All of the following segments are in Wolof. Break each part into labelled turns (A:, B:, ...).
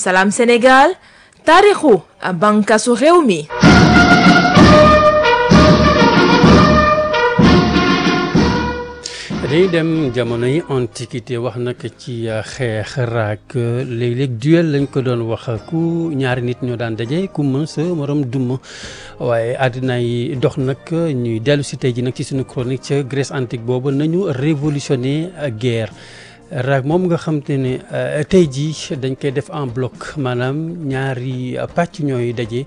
A: Salam Sénégal taarixu bànqaasu réew mi.
B: dañuy dem jamono yi antiquité wax nag ci xeex raak léeg-léeg duel lañ ko doon wax ku ñaari nit ñoo daan daje ku mën sa morom duma waaye àddina yi dox nag ñuy dellu si tey ji nag ci suñu chronique ca Grèce antique boobu nañu révolutionner guerre raak moom nga xam te ne tey jii dañ koy def en bloc maanaam ñaari pàcc ñooy daje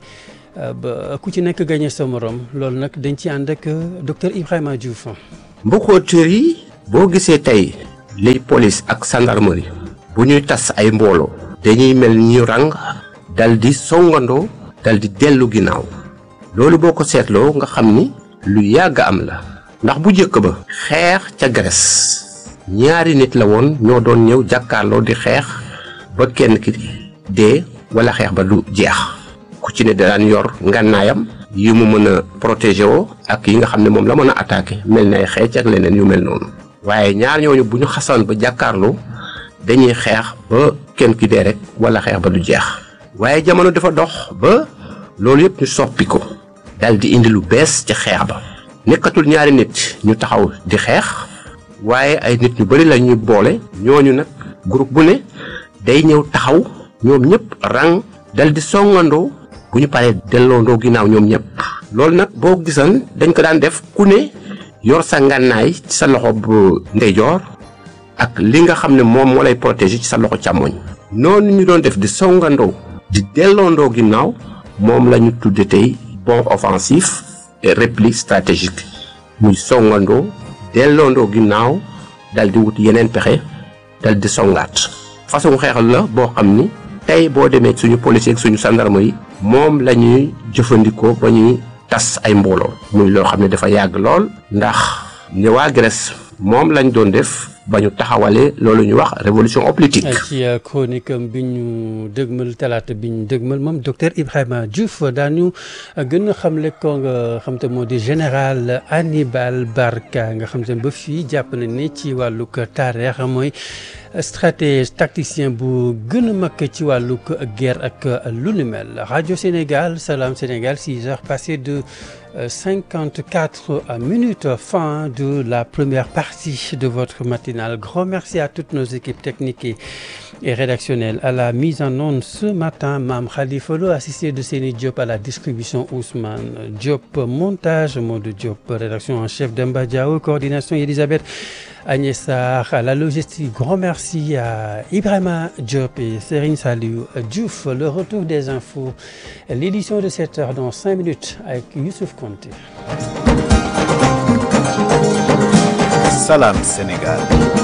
B: ba ku ci nekk gagné sa morom loolu nag dañ ci ànd ak docteur Ibrahima Diouf.
C: mbokkootër yi boo gisee tey liy police ak gendarmerie bu ñuy tas ay mbooloo dañuy mel ni ñu rang dal di songandoo dal di dellu ginnaaw loolu boo ko seetloo nga xam ni lu yàgg am la ndax bu njëkk ba xeex ca Grèce ñaari nit la woon ñoo doon ñëw jàkkaarloo di xeex ba kenn ki dee wala xeex ba du jeex ku ci ne daan yor ngànnaayam yi mu mën a protéger woo ak yi nga xam ne moom la mën a attaquer mel ni ay xeec ak leneen yu mel noonu waaye ñaar ñooñu bu ñu xasoon ba jàkkaarloo dañuy xeex ba kenn ki dee rek wala xeex ba du jeex waaye jamono dafa dox ba loolu yëpp ñu soppi ko dal di indi lu bees ca xeex ba nekkatul ñaari nit ñu taxaw di xeex waaye ay nit ñu bari la ñuy boole ñooñu nag groupe bu ne day ñëw taxaw ñoom ñëpp rang dal di songandoo bu ñu paree delloondoo ginnaaw ñoom ñëpp loolu nag boo gisan dañ ko daan def ku ne yor sa ngànnaay ci sa loxo bu ndeyjoor ak li nga xam ne moom moo lay protéger ci sa loxo càmmoñ noonu ñu doon def di songandoo di delloondoo ginnaaw moom la ñu tudde tey bond offensif et repli stratégique muy songandoo delloondoo ginnaaw dal di wut yeneen pexe dal di songaat façon xeexal la boo xam ni tey boo demee suñu policier ak suñu gendarme yi moom la ñuy jëfandikoo ba ñuy tas ay mbooloo muy loo xam ne dafa yàgg lool ndax ne waa Grèce moom lañ doon def ba ñu taxawalee loolu ñu wax révolution hoplitique
B: ci chronique am bi ñu dëgmal talaata bi ñu dëgmal moom docteur Ibrahima Diouf daañu gën a xamle ko nga xam te moo di général Hannibal Barca nga xam te ba fii jàpp na ni ci wàllug taarix mooy stratège tacticien bu gën a mag ci wàllug guerre ak lu ni mel rajo Sénégal Salam Sénégal 6 heures passées de 54 minutes fin de la première partie de votre matinale grand merci à toutes nos équipes techniques et, et rédactionnelles à la mise en onde ce matin Mame Khalifa Lo assisté de Seni Diop à la distribution Ousmane Diop montage Modou Diop rédaction en chef Demba Diao coordination Elisabeth Agnès Sarr à la logistique grand merci à Ibrahima Diop et Serigne Saliou Diouf le retour des infos l'édition de 7 heures dans 5 minutes avec Youssouf Konté
D: Salam Sénégal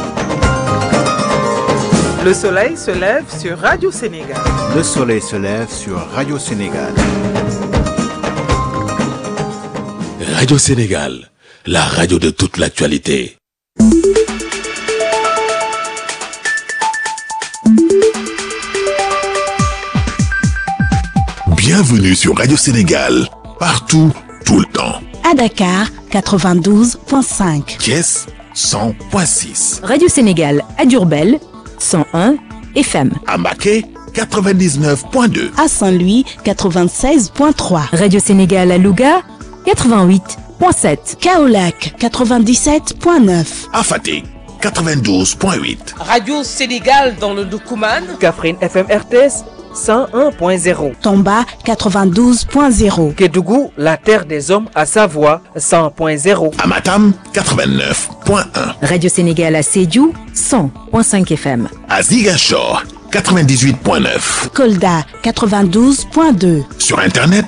E: Le soleil se lève sur Radio Sénégal.
D: Le soleil se lève sur Radio Sénégal.
F: Radio Sénégal, la radio de toute l'actualité. Bienvenue sur Radio Sénégal, partout, tout le temps.
G: À Dakar, 92.5.
F: Thiès, 100.6.
H: Radio Sénégal à Diourbel, 101 FM.
F: À Maquet, 99.2.
G: À Saint-Louis, 96.3.
H: Radio Sénégal à Louga, 88.7.
G: Kaolac, 97.9.
F: À Fatick, 92.8.
E: Radio Sénégal dans le Doukouman.
I: Kaffrine FM RTS 101.0.
G: Tomba, 92.0.
I: Kédougou, la terre des hommes à Savoie 100.0.
F: À Matam, 89.1.
H: Radio Sénégal à Sédhiou, 100.5 FM.
F: À Ziguinchor, 98.9.
G: Kolda, 92.2.
F: Sur Internet,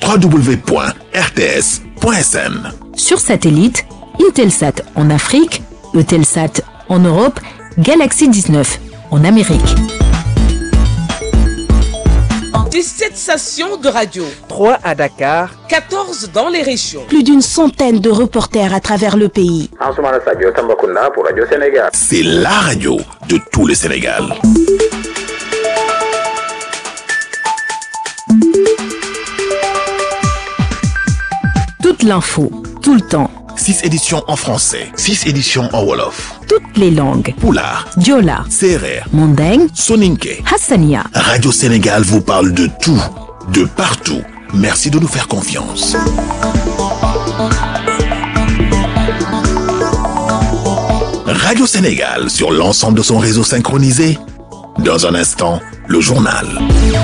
F: www.rts.sn.
H: Sur satellite, Intelsat en Afrique, Eutelsat en Europe, Galaxy 19 en Amérique.
E: 17 stations de radio.
I: 3 à Dakar.
E: 14 dans les régions.
G: Plus d'une centaine de reporters à travers le pays.
J: pour Radio Sénégal.
F: C'est la radio de tout le Sénégal.
H: Toute l'info, tout le temps.
F: 6 éditions en français, 6 éditions en Wolof.
H: toutes les langues.
F: Poulard,
H: Diola,
F: Serer,
H: Mandeng,
F: Soninke.
H: Hassania.
F: Radio Sénégal vous parle de tout, de partout. Merci de nous faire confiance. Radio Sénégal sur l'ensemble de son réseau synchronisé. Dans un instant, le journal.